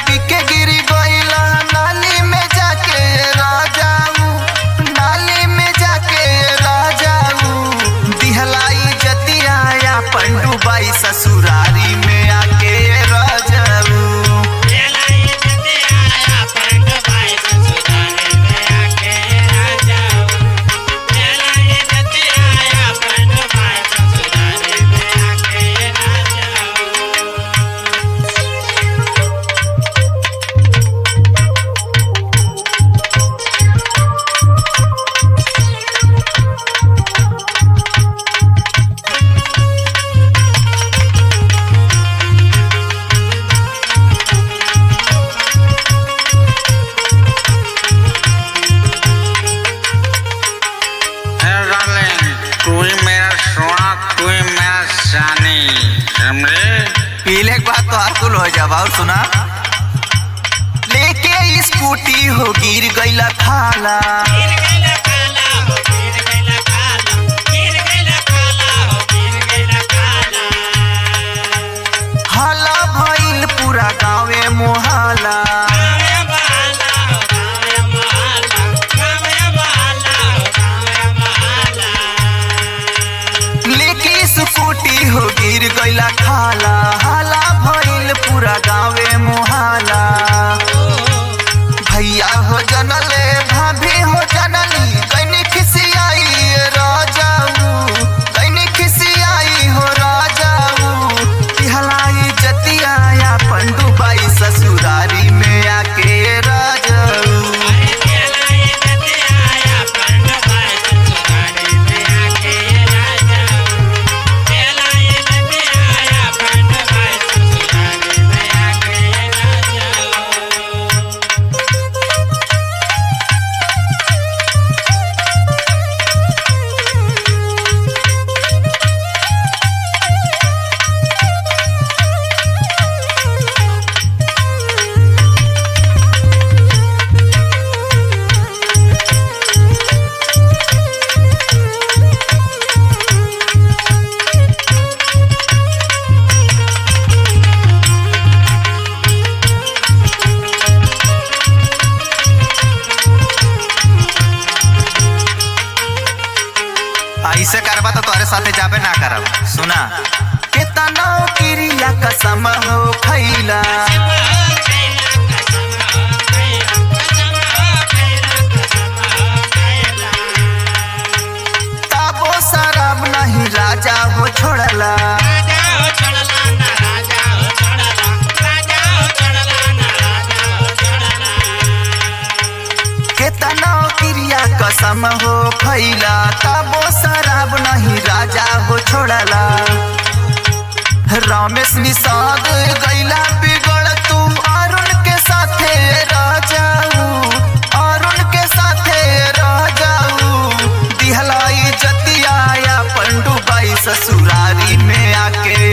पी के गिरी गईला नाली में जाके राजाऊ नाली में जाके राजाऊ दिहलाई जतिया या पंडुबाई ससुरारी में आके राजाऊ है डार्लिंग तू ही मेरा सोना तू ही मेरा जानी समझे पीले के बाद तो हर कुल हो जाब और सुना लेके स्कूटी हो गिर गईला खाला हाला भइल पूरा गाँवे मोहाला लेके स्कूटी हो गिर गईला खाला हाला भइल पूरा गाँवे मोहाला भैया हो जनले भाभी हो जनली कैनी खिसियाई राजाऊ कैनी खिसियाई हो राजाऊ तिहलाई जतिया या पंडुबाई ससुरारी में आके राजाऊ ऐसे करबा तो तोरे साथे जाबे ना करब सुना केतना क्रिया कसम हो खैला ताबो शराब नहीं राजा हो छोड़ला केतना क्रिया कसम हो खैला ताबो शराब नहीं राजा हो छोड़ला रमेश निषाद गैला बिगड़ तू अरुण के साथे राजाऊ अरुण के साथे राजाऊ दिहलाई जतिया या पंडुबाई ससुरारी में आके